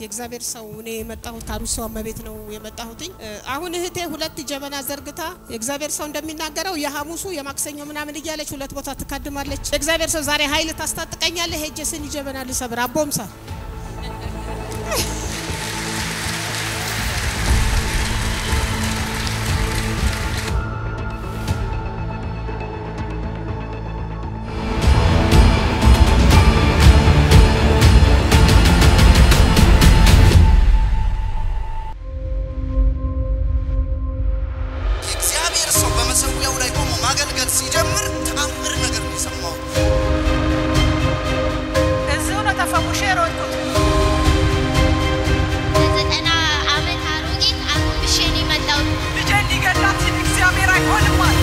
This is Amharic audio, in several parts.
የእግዚአብሔር ሰው እኔ የመጣሁት ከአሩሲ እመቤት ነው የመጣሁትኝ። አሁን እህቴ ሁለት ጀበና ዘርግታ የእግዚአብሔር ሰው እንደሚናገረው የሐሙሱ የማክሰኞ ምናምን እያለች ሁለት ቦታ ትካድማለች። የእግዚአብሔር ሰው ዛሬ ኃይል ታስታጥቀኛለህ ሄጄ ስኒ ጀበና ልሰብር አቦምሳ የእግዚአብሔር ሰው በመሰዊያው ላይ ቆሞ ማገልገል ሲጀምር ተአምር ነገር ነው የሰማሁት። እዚሁ ነው ተፈውሼ የሮጥኩት። ዘጠና ዓመት አሮጊት አጎንብሼ ነው የመጣሁት። ልጄን ሊገላት ሲል እግዚአብሔር አይሆንም አለ።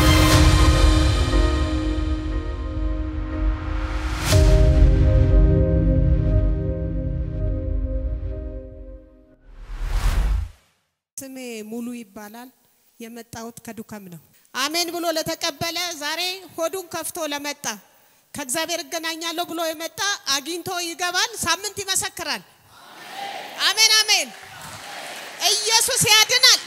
ስሜ ሙሉ ይባላል። የመጣሁት ከዱከም ነው። አሜን ብሎ ለተቀበለ ዛሬ ሆዱን ከፍቶ ለመጣ ከእግዚአብሔር እገናኛለሁ ብሎ የመጣ አግኝቶ ይገባል። ሳምንት ይመሰክራል። አሜን አሜን። ኢየሱስ ያድናል።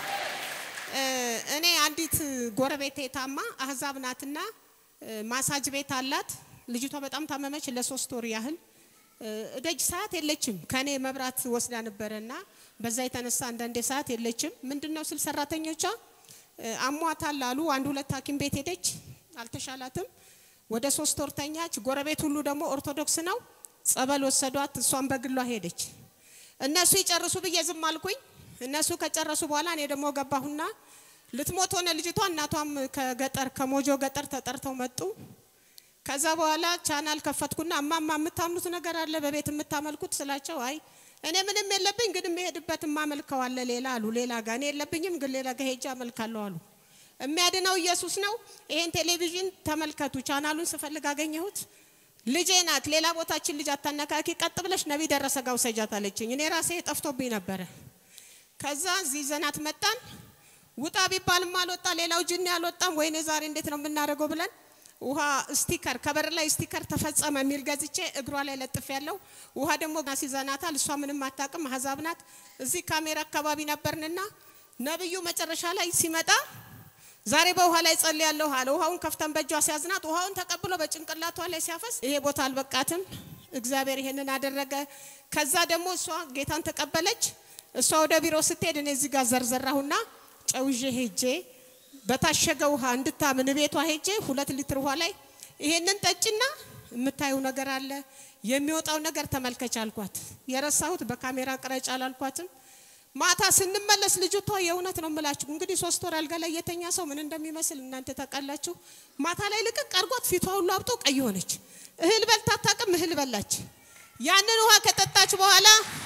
እ እኔ አንዲት ጎረቤቴ ታማ አህዛብ ናትና እ ማሳጅ ቤት አላት። ልጅቷ በጣም ታመመች ለሶስት ወር ያህል እ ደጅ ሰዓት የለችም። ከኔ መብራት ወስዳ ነበረና በዛ የተነሳ አንዳንዴ ሰዓት የለችም። ምንድነው ስል ሰራተኞቿ እ አሟታል አሉ። አንድ ሁለት ሐኪም ቤት ሄደች፣ አልተሻላትም። ወደ ሶስት ወር ተኛች። ጎረቤት ሁሉ ደግሞ ኦርቶዶክስ ነው። ጸበል ወሰዷት። እሷን በግሏ ሄደች። እነሱ ይጨርሱ ብዬ ዝም አልኩኝ። እነሱ ከጨረሱ በኋላ እኔ ደግሞ ገባሁና ልትሞት ሆነ ልጅቷ። እናቷም ከገጠር ከሞጆ ገጠር ተጠርተው መጡ። ከዛ በኋላ ቻናል ከፈትኩና እማማ የምታምኑት ነገር አለ በቤት የምታመልኩት ስላቸው፣ አይ እኔ ምንም የለብኝ ግን የምሄድበት የማመልከው አለ ሌላ አሉ። ሌላ ጋር እኔ የለብኝም ግን ሌላ ጋር ሄጄ አመልካለሁ አሉ። የሚያድነው ኢየሱስ ነው። ይሄን ቴሌቪዥን ተመልከቱ። ቻናሉን ስፈልግ አገኘሁት። ልጄ ናት። ሌላ ቦታችን ልጅ አታነካኪ፣ ቀጥ ብለሽ ነቢ ደረሰ ጋር ውሰጃት አለችኝ። እኔ ራሴ ጠፍቶብኝ ነበረ። ከዛ እዚህ ዘናት መጣን። ውጣ ቢባልም አልወጣ፣ ሌላው ጅኒ አልወጣም። ወይኔ ዛሬ እንዴት ነው የምናደርገው ብለን ውሃ ስቲከር ከበር ላይ ስቲከር ተፈጸመ የሚል ገዝቼ እግሯ ላይ ለጥፍ ያለው ውሃ ደግሞ ሲዘናታል። እሷ ምንም አታውቅም፣ አህዛብ ናት። እዚህ ካሜራ አካባቢ ነበርንና ነብዩ መጨረሻ ላይ ሲመጣ ዛሬ በውሃ ላይ ጸልያለሁ አለ። ውሃውን ከፍተን በእጇ ሲያዝናት ውሃውን ተቀብሎ በጭንቅላቷ ላይ ሲያፈስ ይሄ ቦታ አልበቃትም። እግዚአብሔር ይሄንን አደረገ። ከዛ ደግሞ እሷ ጌታን ተቀበለች። እሷ ወደ ቢሮ ስትሄድ እኔ እዚህ ጋር ዘርዘራሁና ጨውዤ ሄጄ በታሸገ ውሃ እንድታምን ቤቷ ሄጄ ሁለት ሊትር ውሃ ላይ ይሄንን ጠጭና የምታዩ ነገር አለ የሚወጣው ነገር ተመልከች አልኳት። የረሳሁት በካሜራ ቅረጭ አላልኳትም። ማታ ስንመለስ ልጅቷ የእውነት ነው የምላችሁ እንግዲህ ሶስት ወር አልጋ ላይ የተኛ ሰው ምን እንደሚመስል እናንተ ታውቃላችሁ። ማታ ላይ ልቅቅ አርጓት ፊቷ ሁሉ አብጦ ቀይ ሆነች። እህል በልታ አታውቅም፣ እህል በላች። ያንን ውሃ ከጠጣች በኋላ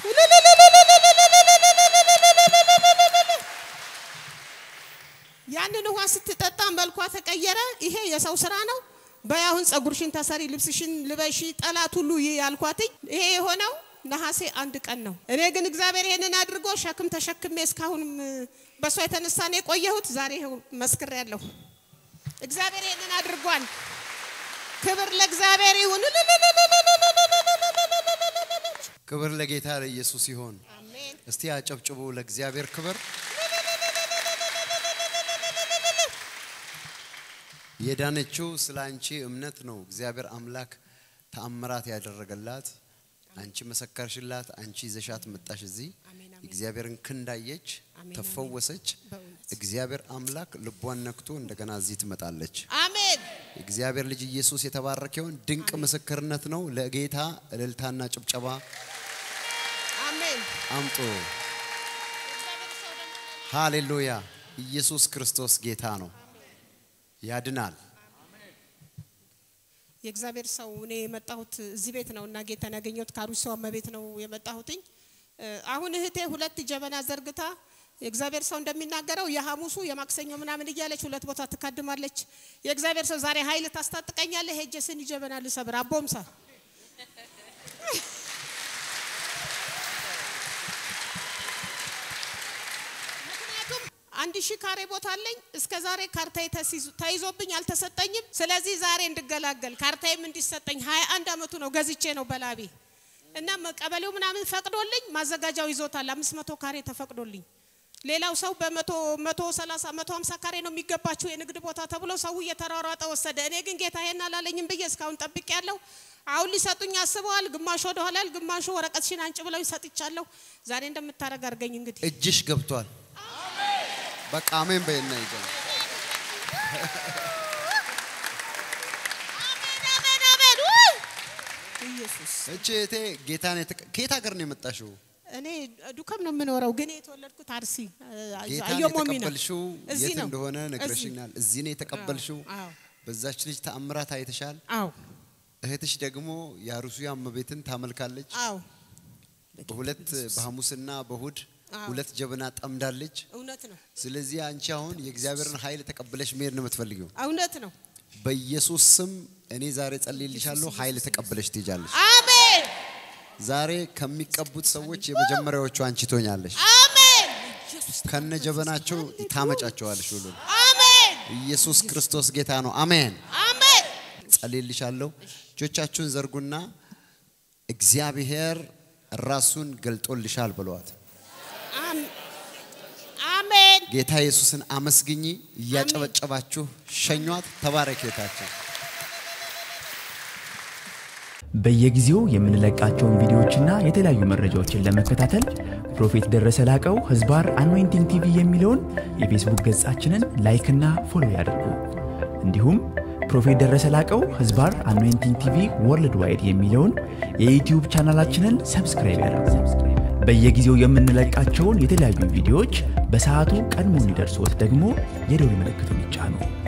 ያንን ውሃ ስትጠጣ መልኳ ተቀየረ። ይሄ የሰው ስራ ነው። በያሁን ጸጉርሽን ተሰሪ፣ ልብስሽን ልበሺ፣ ጠላት ሁሉ ይህ ያልኳትኝ ይሄ የሆነው ነሐሴ አንድ ቀን ነው። እኔ ግን እግዚአብሔር ይሄንን አድርጎ ሸክም ተሸክሜ እስካሁንም በእሷ የተነሳ ነው የቆየሁት። ዛሬ ይኸው መስክሬያለሁ። እግዚአብሔር ይሄንን አድርጓል። ክብር ለእግዚአብሔር ይሁን። ክብር ለጌታ ለኢየሱስ ይሆን። አሜን። እስቲ አጨብጭቡ ለእግዚአብሔር ክብር። የዳነችው ስለ አንቺ እምነት ነው። እግዚአብሔር አምላክ ተአምራት ያደረገላት አንቺ መሰከርሽላት፣ አንቺ ይዘሻት መጣሽ። እዚህ አሜን፣ አሜን። እግዚአብሔርን ክንዳየች፣ አሜን፣ ተፈወሰች። በእውነት እግዚአብሔር አምላክ ልቧን ነክቶ እንደገና እዚህ ትመጣለች። አሜን። እግዚአብሔር ልጅ ኢየሱስ የተባረከውን ድንቅ ምስክርነት ነው። ለጌታ እልልታና ጭብጨባ አሜን። አምጡ። እግዚአብሔር ሰው ደግሞ ሃሌሉያ! ኢየሱስ ክርስቶስ ጌታ ነው፣ ያድናል። የእግዚአብሔር ሰው እኔ የመጣሁት እዚህ ቤት ነው እና ጌታን ያገኘሁት ከአሩሲ እመቤት ነው የመጣሁትኝ። እ አሁን እህቴ ሁለት ጀበና ዘርግታ የእግዚአብሔር ሰው እንደሚናገረው የሐሙሱ የማክሰኞ ምናምን እያለች ሁለት ቦታ ትካድማለች። የእግዚአብሔር ሰው ዛሬ ኃይል ታስታጥቀኛለህ ሄጄ ስኒ ጀበና ልሰብር አቦምሳ ምክንያቱም አንድ ሺህ ካሬ ቦታ አለኝ። እስከ ዛሬ ካርታዬ ተሲዞ- ተይዞብኝ አልተሰጠኝም። ስለዚህ ዛሬ እንድገላገል ካርታዬም እንዲሰጠኝ ሀያ አንድ አመቱ ነው ገዝቼ ነው በላቤ እና ቀበሌው ምናምን ፈቅዶልኝ ማዘጋጃው ይዞታል። አምስት መቶ ካሬ ተፈቅዶልኝ ሌላው ሰው በመቶ መቶ ሰላሳ መቶ ሀምሳ ካሬ ነው የሚገባችሁ የንግድ ቦታ ተብሎ ሰው እየተሯሯጠ ወሰደ። እኔ ግን ጌታ ይሄን አላለኝም ብዬ እስካሁን ጠብቅ ያለው አሁን ሊሰጡኝ አስበዋል። ግማሹ ወደ ኋላ ያል ግማሹ ወረቀትሽን አንጭ ብለው ሰጥቻለሁ። ዛሬ እንደምታደርግ አድርገኝ እንግዲህ እጅሽ ገብቷል። በቃ አሜን በይና ይዘን አሜን አሜን ውይ! ኢየሱስ እቺ እህቴ ጌታን የተቀ- ከየት ሀገር ነው የመጣሽው? እኔ ዱከም ነው የምኖረው፣ ግን የተወለድኩት አርሲ ጌታን አየሞሚ ነው። የተቀበልሽው እዚህ የት ነው። እንደሆነ እዚህ። ነግረሽኛል። እዚህ ነው የተቀበልሽው። አዎ በዛች ልጅ ተአምራት አይተሻል። አዎ እህትሽ ደግሞ የአሩሲያ እመቤትን ታመልካለች። አዎ በሁለት በሐሙስና በእሁድ አዎ። ሁለት ጀበና ጠምዳለች። እውነት ነው፣ ስለዚህ አንቺ አሁን የእግዚአብሔርን ኃይል ተቀብለሽ መሄድ ነው የምትፈልጊው። እውነት ነው። በኢየሱስ ስም እኔ ዛሬ ጸልይልሻለሁ። ኃይል ተቀብለሽ ትሄጃለሽ። አሜን ዛሬ ከሚቀቡት ሰዎች የመጀመሪያዎቹ አንቺ ትሆኛለሽ። አሜን ከነ ጀበናቸው ታመጫቸዋለሽ ሁሉ አሜን ኢየሱስ ክርስቶስ ጌታ ነው። አሜን። አሜን ጸልይልሻለሁ። እጆቻችሁን ዘርጉና እግዚአብሔር ራሱን ገልጦልሻል ብለዋት። አም- አሜን ጌታ ኢየሱስን አመስግኚ። እያጨበጨባችሁ ሸኟት። ተባረክ ጌታችን። በየጊዜው የምንለቃቸውን ቪዲዮዎችና የተለያዩ መረጃዎችን ለመከታተል ፕሮፌት ደረሰ ላቀው ህዝባር አኖይንቲንግ ቲቪ የሚለውን የፌስቡክ ገጻችንን ላይክና ፎሎ ያድርጉ። እንዲሁም ፕሮፌት ደረሰ ላቀው ህዝባር አኖይንቲንግ ቲቪ ወርልድ ዋይድ የሚለውን የዩትዩብ ቻናላችንን ሰብስክራይብ ያድርጉ። በየጊዜው የምንለቃቸውን የተለያዩ ቪዲዮዎች በሰዓቱ ቀድሞ እንዲደርሶት ደግሞ የደውል ምልክቱን ይጫኑ።